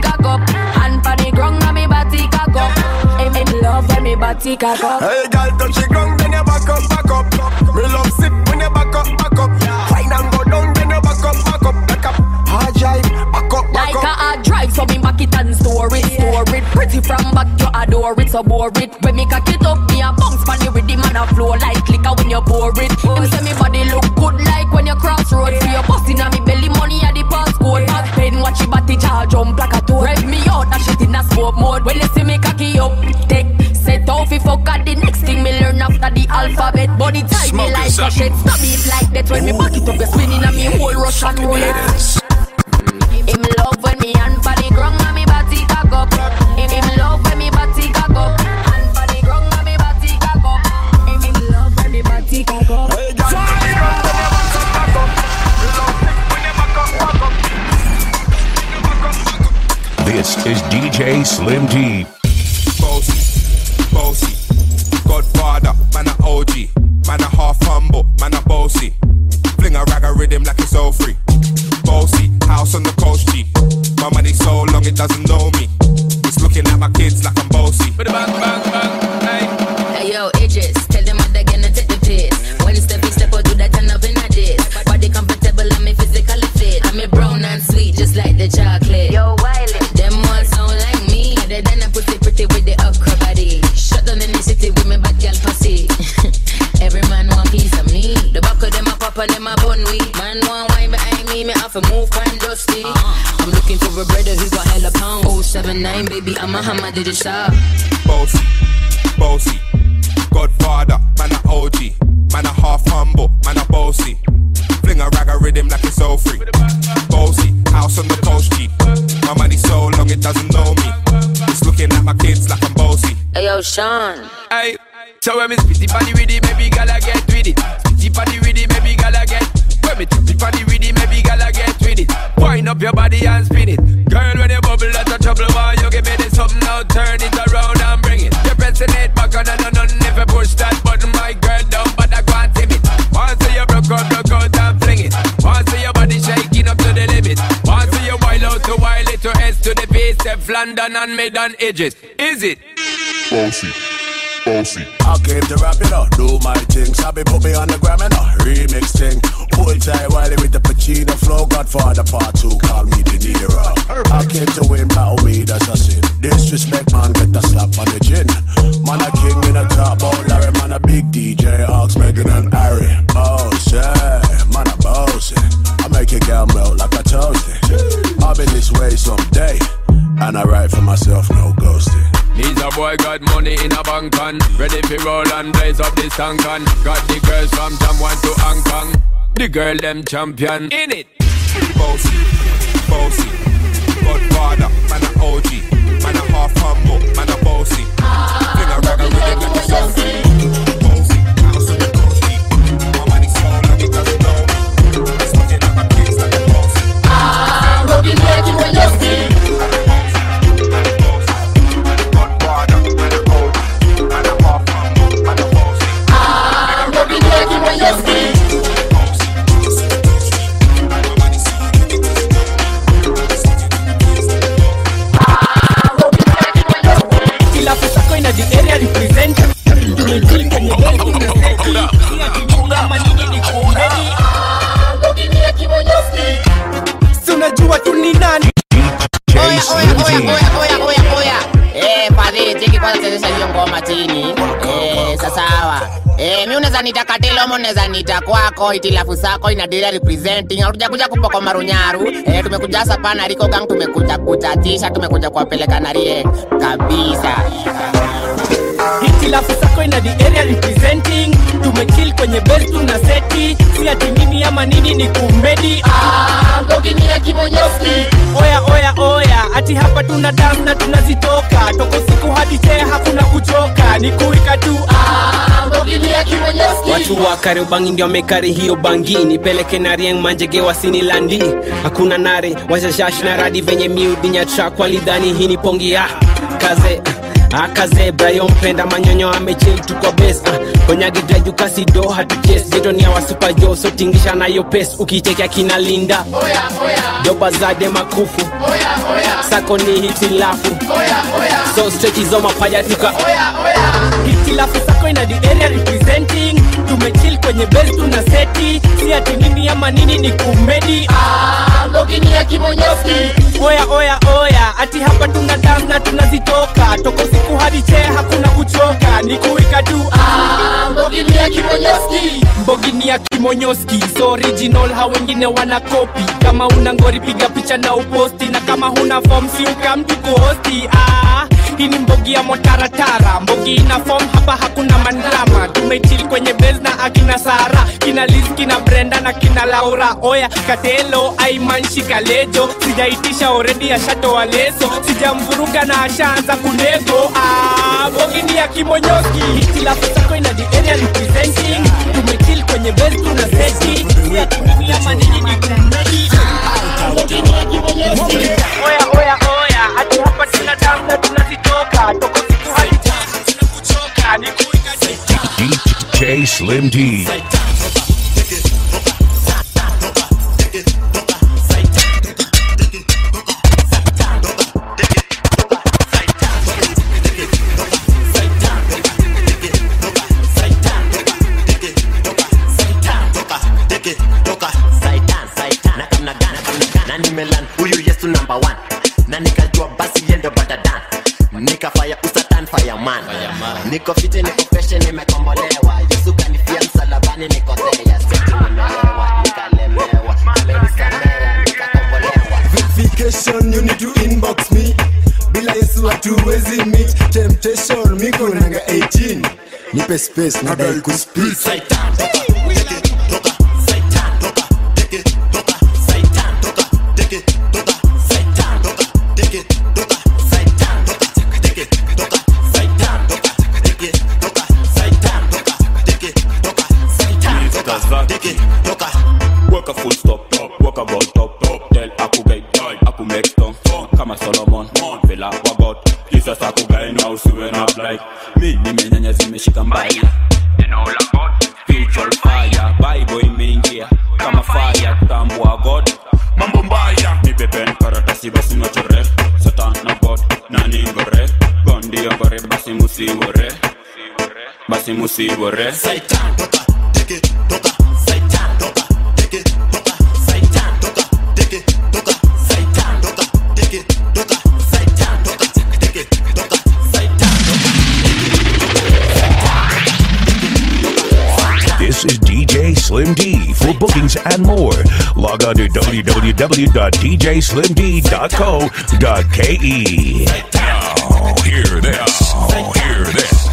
S1: body cock up.
S22: Hey, girl, touch the ground, then you back up, back up. Me love sit when you back up, back up. Wine and go down, then you back up, back up, back up. Hard drive, back up, back
S1: Like
S22: up.
S1: a hard drive, so me back it and store it, store it. Pretty from back, you adore it, so bore it. When me cock it up, me a bounce pan the rhythm and a flow like liquor when you pour it. Him say me body look good like when you cross road. For your busting on me belly, money at the passcode. Back pain, watch your body jar jump like a toad. Rev me out, that shit in a smoke mode. When you see me cocky up, take set off if fuck at the next thing me learn after the alphabet. Body type me
S15: Smoking
S1: like a
S15: something.
S1: shit. Stop it like that when me back it up, you spinning and me whole Russian roulette. Him love when me hand for the ground and me body cock up. Him, him love when me body cock up. Hand for the ground and me body cock up. Him, him love when me body cock up.
S14: This is DJ Slim D.
S17: bossy, bossy. Godfather, man a OG, man a half humble, man a bossy. Fling a rag a rhythm like it's all free. Bossy, house on the coast G. My money so long it doesn't know me. It's looking at my kids like I'm bossy.
S18: Hey yo, Idris, tell them what they're gonna take the piss. When step in step, I do that turn up in a this. Body comfortable, I'm a physically fit. I'm a brown and sweet, just like the chocolate. Yo, Wiley, them all sound like me. They done a pussy pretty with the okra body. Shut down in the city with me bad girl pussy. Every man want piece of me. The back of them a pop and them a bun weed. Man want wine behind me, me have to move kind dusty. I'm looking for a brother who got hella pound. 079, baby, I'm a hammer, did it stop?
S17: Bossy, bossy. Godfather, man a OG, man a half humble, man a bossy. Fling a rag a rhythm like it's all free. Bossy, house on the coast G. My money so long it doesn't know me. It's looking at my kids like I'm bossy.
S18: Hey yo, Sean.
S24: Hey, so when me spitty body with it, maybe gala get with it. Spitty body with it, maybe gala get. When me tippy body with it, maybe gala get with it. Wind up your body and spin it. Girl, when you bubble, that's a trouble. Why you give me this something now? Turn it around and bring it. You're pressing it back on and on and if you push that button, my girl down, but I can't tip it. Once you broke out, broke out and fling it. Once your body shaking up to the limit. Once you wild out to wild it to S to the base, Steph London and mid on edges. Is it?
S23: Bossy, bossy.
S25: I came to rap it up, do my thing. Sabi put me on the gram and a remix thing. Hold tight Wiley with the Pacino flow. Godfather part two, call me the Nero. I came to win, battle me, that's a sin. Disrespect, man, get the slap on the chin. Man, a king in a top, oh Larry, man, a big DJ, Ox, Megan and Harry. Boss, yeah, man, a bossy. I make a girl melt like a toasty. I'll be this way someday. And I write for myself, no ghosting.
S24: He's a boy got money in a bank on Ready for roll and blaze up this tank on Got the girls from Jamwan to Hong Kong The girl them champion in it
S17: Bossy, bossy. Godfather, man a OG, man a half humble, man a bossy. Fling a rag a rhythm like it's all free. Bossy, house on the coast G. My money so long it doesn't know me. It's looking at my kids like I'm bossy.
S18: I'm rocking like you when you're still. I'm rocking like you when you're still.
S5: kila pesako ina the area represent tumejili kwenye besi tunaseti nia kimunga manini ni kumbeni si unajua tu ni nani
S26: Oya, oya, oya, oya. Eh, padri, tiki kwanza chezesha hiyo ngoma chini. Eh, sasawa. Eh, mi unaweza nita katilomo, unaweza nita kwako, itilafu sako inadira representing. Hatuja kuja kupoko marunyaru. Eh, tumekuja hasa pana Rico Gang, tumekuja kuchatisha, tumekuja kuwapeleka na rie kabisa.
S5: hitilafu sako ina the area representing tumekill kwenye base tuna seti si ati mimi ama nini ni kumbedi oya oya oya ati hapa tuna dam na tunazitoka toko siku hadi chee hakuna kuchoka ni kuika tu
S27: watu wa kariobangi ndio wamekari hiyo bangi nipeleke na rieng manjege wasini landi hakuna nare washashash na radi venye miudinya trak walidhani hii ni pongi ya kaze akaze brayo mpenda manyonyo amechil tu kwa bes uh, konyagidrajukasido hatuches jetonia wasupajo sotingisha nayo pes ukichekea kina linda doba zade makufu sako ni hitilafu so strechizo mapaja tuka hitilafu sako ina the area representing tumechill kwenye base tuna seti si ati nini ama nini ni kumedi ah, mbogini ya kimonyoski oya oya oya ati hapa tuna dance na tunazitoka toka usiku hadi chee hakuna kuchoka ni kuika tu ah, mbogini ya kimonyoski mbogini ya kimonyoski so original ha wengine wana kopi kama una ngori piga picha na uposti na kama huna form si ukamtu kuhosti ah, hii ni mbogi ya motaratara mbogi ina form hapa hakuna mandrama tumechill kwenye base na akina sara kina liz kina brenda na kina laura oya katelo aimanshi kalejo sijaitisha oredi ashatoa leso sijamvuruga na ashaanza kunego ah, mbogi ni ya kimonyoski hitilafu sako ina the area representing tumechill kwenye base tuna seti siatumini ama nini ni kumedi mbogi ni ya kimonyoski oya oya oya hadi hapa tuna dance na tunazitoka toko siku hadi kuchoka ni kuika
S14: DJ Slim D.
S4: na nimelan huyu yesu number one na nikajua basi yendo badadan nikafaya usatan fireman niko fiti niko feshe nimekombolewa yesu kanifia msalabani nikotea seti nimelewa nikalemewa amenisamea nikakombolewa
S7: verification you need to inbox me bila yesu hatuwezi meet temptation miko nanga 18 nipe space nadai kuspeak
S6: Work a full stop, work a ball top, tell aku gay, aku make stone, kama Solomon, vela wagot, Jesus aku gay now suwen up like, mi nimenyanya zimeshika mbaya, neno la God, spiritual fire, Bible imeingia, kama fire, kutambua God, mambo mbaya, nipe pen karatasi basi nachore, satan na God, nani ngore, gondi ngore basi musiwore, basi musiwore, Satan,
S14: This is DJ Slim D. For bookings and more, log on to www.djslimd.co.ke.
S15: Now, hear this. Hear this.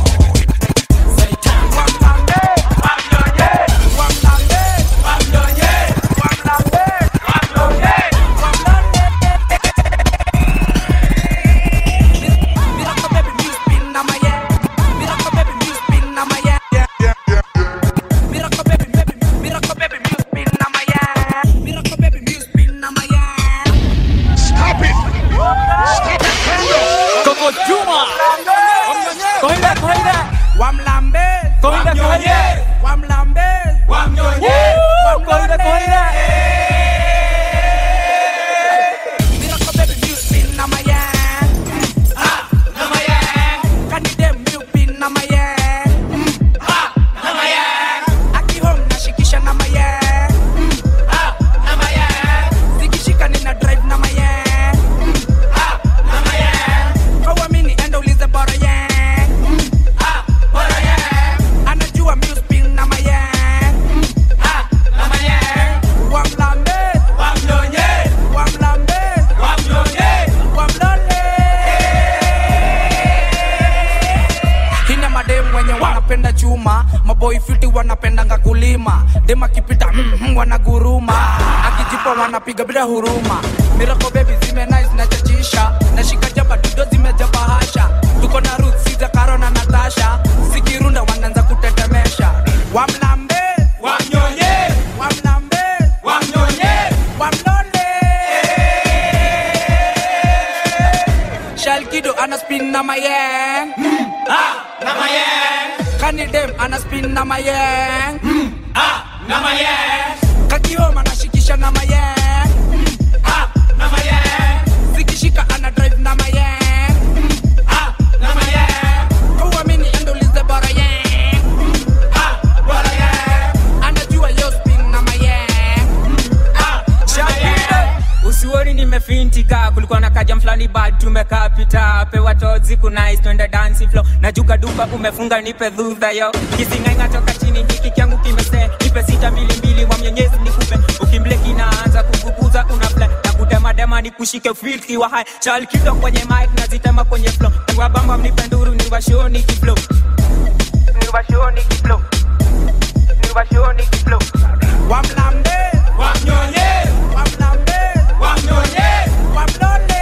S27: Stop it! Stop it! Coco Juma! Kohida, kohida! Wamlambe! Kohida, kohida! Wamlambe! Wamnyonye! Kohida, kohida! Anajua mi spin na mayang Wamlambe Wamnyonye Wamlambe Wamnyonye Wamlole Hina madem wenye wanapenda chuma Maboy fiti wanapendanga kulima Dem akipita mm, mm, wanaguruma Akijipa wanapiga bila huruma Miracle baby zime nice na chachisha Nashika jaba dudo zimeja bahasha Tuko na Ruth, Siza, Karo na Natasha Sikirunda wanaanza kutetemesha Wamlambe Wamnyonye Wamlambe Wamnyonye Wamlole Shalkido ana spin na mayang mm, ah, na mayang Kani dem ana spin na mayang mm, ah, na mayang Kakioma anashikisha na mayang mm, ah, na mayang Zikishika ana drive na mayang mm, ah, na mayang Kwa mini endo
S2: itika kulikuwa na kajam fulani bad tumekaa pita pewa tozi kunais twende dansi flow najuka duka umefunga nipe dhudha yo kisingainga toka chini hiki kyangu kimese nipe sita mbili mbili wa mnyenyezi nikupe ukimbleki naanza kukukuza una fly na kudemadema nikushike filki wa hai chal kido kwenye mic nazitema kwenye flow niwabamba mnipe nduru niwashoni kiflow niwashoni kiflow niwashoni kiflow
S8: wamlambe wamnyonye wamlambe wamnyonye wamlole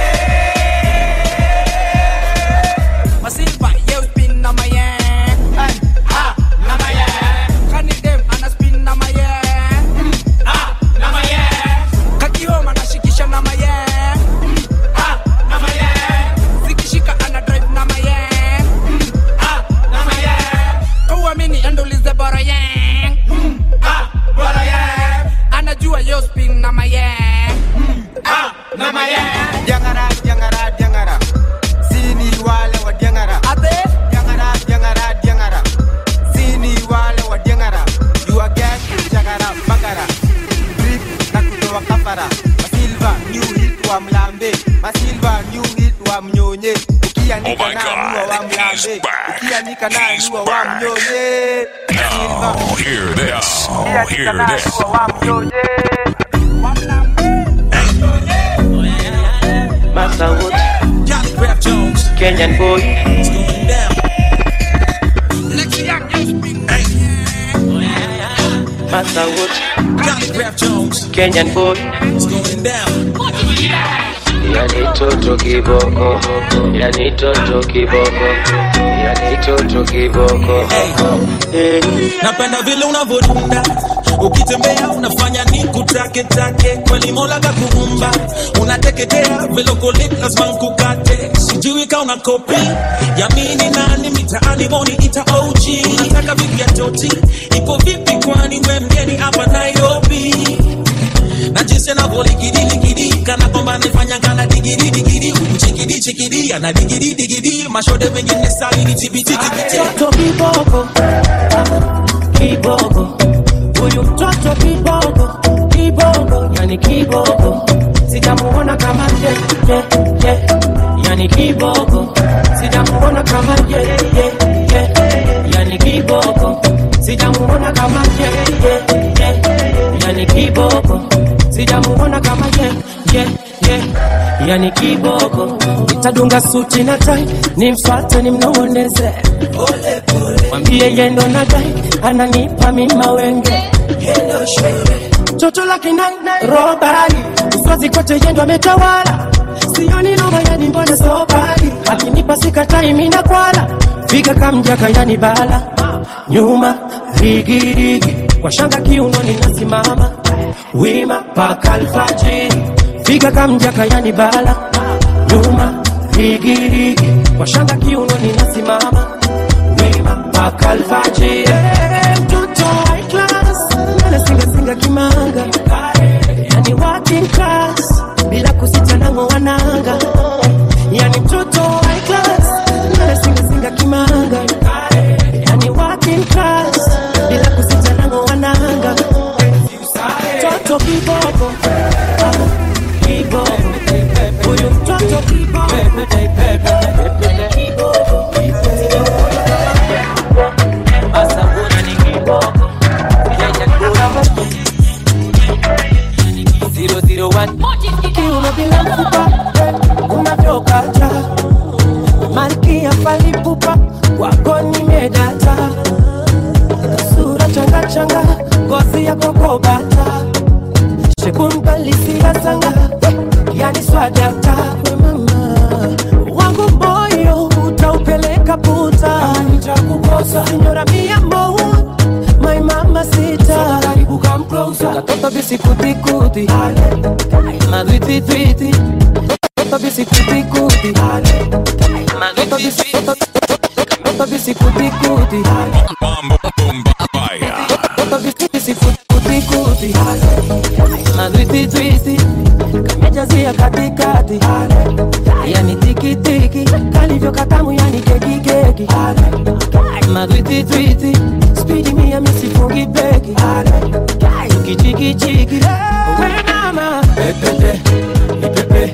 S8: masilva ye spin na maye ha na maye kani dem ana spin na maye ha na maye kakioma nashikisha na maye ha na maye zikishika ana drive na maye ha na maye kauamini endulize bora ye ha bora ye anajua yo spin na maye ha na maye
S11: Diangara, diangara, diangara. Sini wale wa diangara.
S8: Ate?
S11: Diangara, diangara, diangara. Sini wale wa diangara. You are gas, jagara, bagara. Drip na kutoa kafara. Masilva, new hit wa mlambe. Masilva, new hit wa mnyonye. Ukianika na nuwa wa mlambe. Ukianika na nuwa wa mnyonye.
S15: Now, hear this. Oh, hear this.
S12: Master Wood, Kenyan boy. Master Wood, Kenyan boy. Yani toto kiboko, yani toto kiboko, yani toto kiboko.
S6: Eh, napenda vile unavodunda ukitembea unafanya ni kutake take kweli mola kakuumba unateketea velokolit lazima nkukate sijui ka una kopi yamini nani mitaani moni ita og unataka vipi ya toti iko vipi kwani we mgeni hapa nairobi na jinsi anavyoligidiligi kana kwamba anafanya kana digiri digiri chikidi chikidi ana digiri digiri mashode mengine sali ni tibititibiti
S12: Mtoto kiboko, kiboko, huyu mtoto kiboko, kiboko, yani kiboko, sijamuona kama ye, ye, ye, yani kiboko, sijamuona kama ye, ye, ye, yani kiboko, sijamuona kama ye, ye, ye, yani kiboko, sijamuona kama ye, ye, ye, yani kiboko, nitadunga suti na tai, nimfuate nimnong'oneze mwambie yendo na dai ananipa mima wenge toto lake nai robali uswazi kote yendo ametawala sioni noma yani mbona sobali akinipa sikatai mina kwala figa kamjaka yani bala nyuma rigirigi kwa shanga kiunoni nasimama wima paka alfajiri figa kamjaka yani bala nyuma rigirigi kwa shanga kiunoni nasimama wima mpaka alfajiri Eh, mtoto high class anasingasinga kimanga yani working class bila kusita nango wananga yani mtoto high class anasingasinga kimanga yani working class bila kusita nango wananga mtoto kiboko kiboko huyu mtoto kiboko kiuno bila mfupa unavyokata malkia palipupa wako nimedata sura changachanga ngozi ya kokobata shekumbalisiasanga yani swadata we mama wangu moyo utaupeleka puta nitakukosa sinyora mia mo my mama sita karibu come closer katoto bisikutikuti madwititwiti katoto bisikutikuti katoto bisi- katoto bisikutikuti katoto bisikutikuti madwititwiti kamejazia katikati yani tikitiki kalivyo katamu yani kekikeki madwititwiti spidi mia misifungi beki kichikichiki we mama pepepe ipepe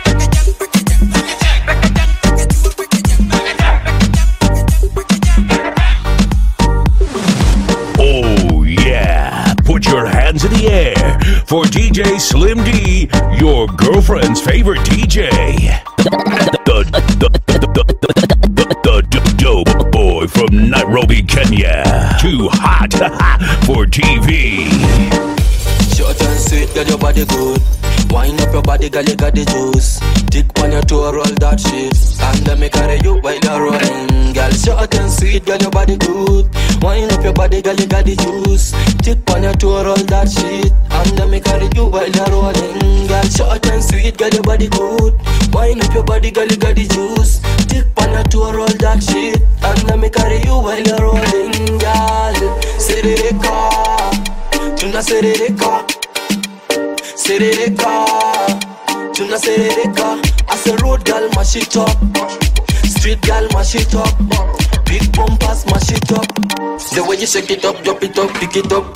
S14: D, your girlfriend's favorite DJ. The, the, the, the, the, the, the dope boy from Nairobi, Kenya. Too hot for TV.
S3: Short and sweet, girl, your body good. Wind up your body, girl, you got the juice. Dick on your toe, roll that shit. And then me carry you while you're rolling. Girl, short and sweet, girl, your body good. Wind up your body, girl, you got the juice. Dick on your toe, roll that shit. And then me carry you while you're rolling. Girl, short and sweet, girl, your body good. Wind up your body, girl, you got the juice. Dick on your toe, roll that shit. And then me carry you while you're rolling. Girl, Serereka, tuna serereka. Serereka, tuna serereka. As a road girl, mash it up. Street girl, mash it up. Big bumpers, mash it up. The way you shake it up, drop it up, pick it up.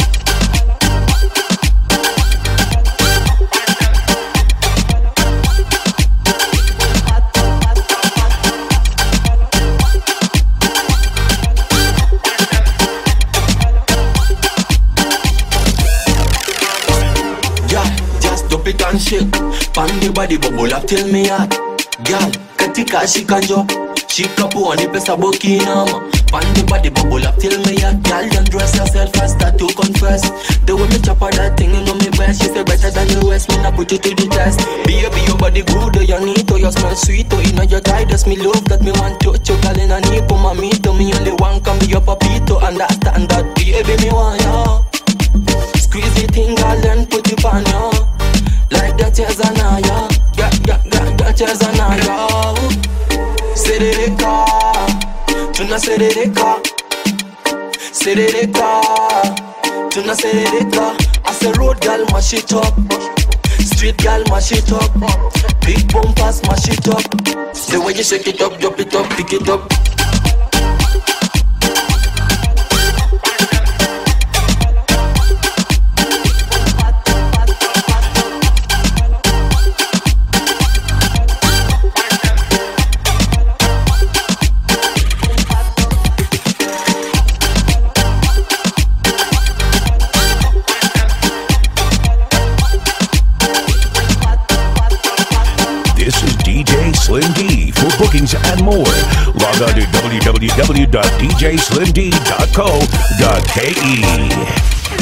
S3: Yeah, just drop it and shake. Pan the body bubble up till me hot. Girl, katika shika njo. Shika puani pesa bokinama. Pan the body bubble up till me hot. Girl, don't dress yourself fast, start to confess. The way me chop on that thing, you know me best. She say better than the rest, me not put you to the test. Baby, your body good, oh, you need, oh, you smell sweet, oh, you know your guidance, me love that me want touch you, girl, in a knee, put my meat, oh, me only one can be your papito, understand that, baby, me want ya. Squeeze it in, girl, then put it on ya. Like that is an aya. Yeah, yeah, yeah, that is an aya. Serereka, tuna serereka. Serereka, tuna serereka. As a road girl, mash it up. Street girl, mash it up. Big bumpers, mash it up. The way you shake it up, drop it up, pick it up.
S14: This is DJ Slim D. For bookings and more, log on to www.djslimd.co.ke.